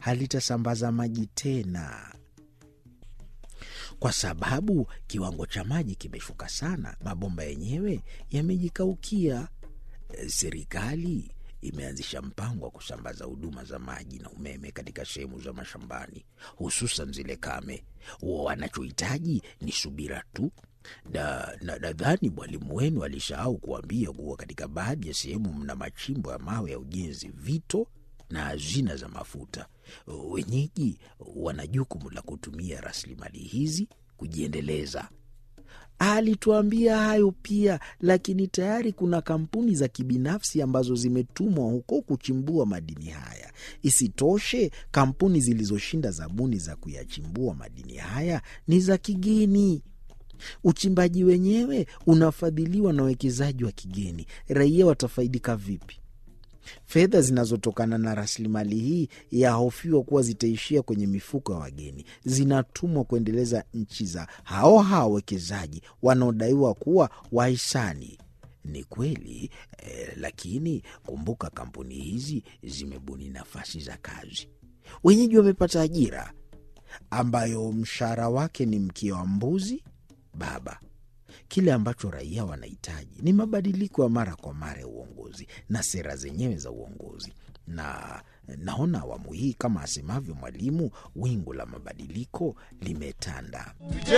halitasambaza maji tena kwa sababu kiwango cha maji kimeshuka sana. Mabomba yenyewe yamejikaukia. Serikali imeanzisha mpango wa kusambaza huduma za maji na umeme katika sehemu za mashambani, hususan zile kame. Wanachohitaji ni subira tu. Nadhani na mwalimu wenu alisahau kuambia kuwa katika baadhi ya sehemu mna machimbo ya mawe ya ujenzi, vito na hazina za mafuta. Wenyeji wana jukumu la kutumia rasilimali hizi kujiendeleza. Alituambia hayo pia, lakini tayari kuna kampuni za kibinafsi ambazo zimetumwa huko kuchimbua madini haya. Isitoshe, kampuni zilizoshinda zabuni za kuyachimbua madini haya ni za kigeni. Uchimbaji wenyewe unafadhiliwa na wawekezaji wa kigeni. Raia watafaidika vipi? Fedha zinazotokana na rasilimali hii yahofiwa kuwa zitaishia kwenye mifuko ya wageni, zinatumwa kuendeleza nchi za hao hao wawekezaji wanaodaiwa kuwa wahisani. Ni kweli eh, lakini kumbuka, kampuni hizi zimebuni nafasi za kazi, wenyeji wamepata ajira ambayo mshahara wake ni mkia wa mbuzi baba. Kile ambacho raia wanahitaji ni mabadiliko ya mara kwa mara ya uongozi na sera zenyewe za uongozi, na naona awamu hii, kama asemavyo mwalimu, wingu la mabadiliko limetanda.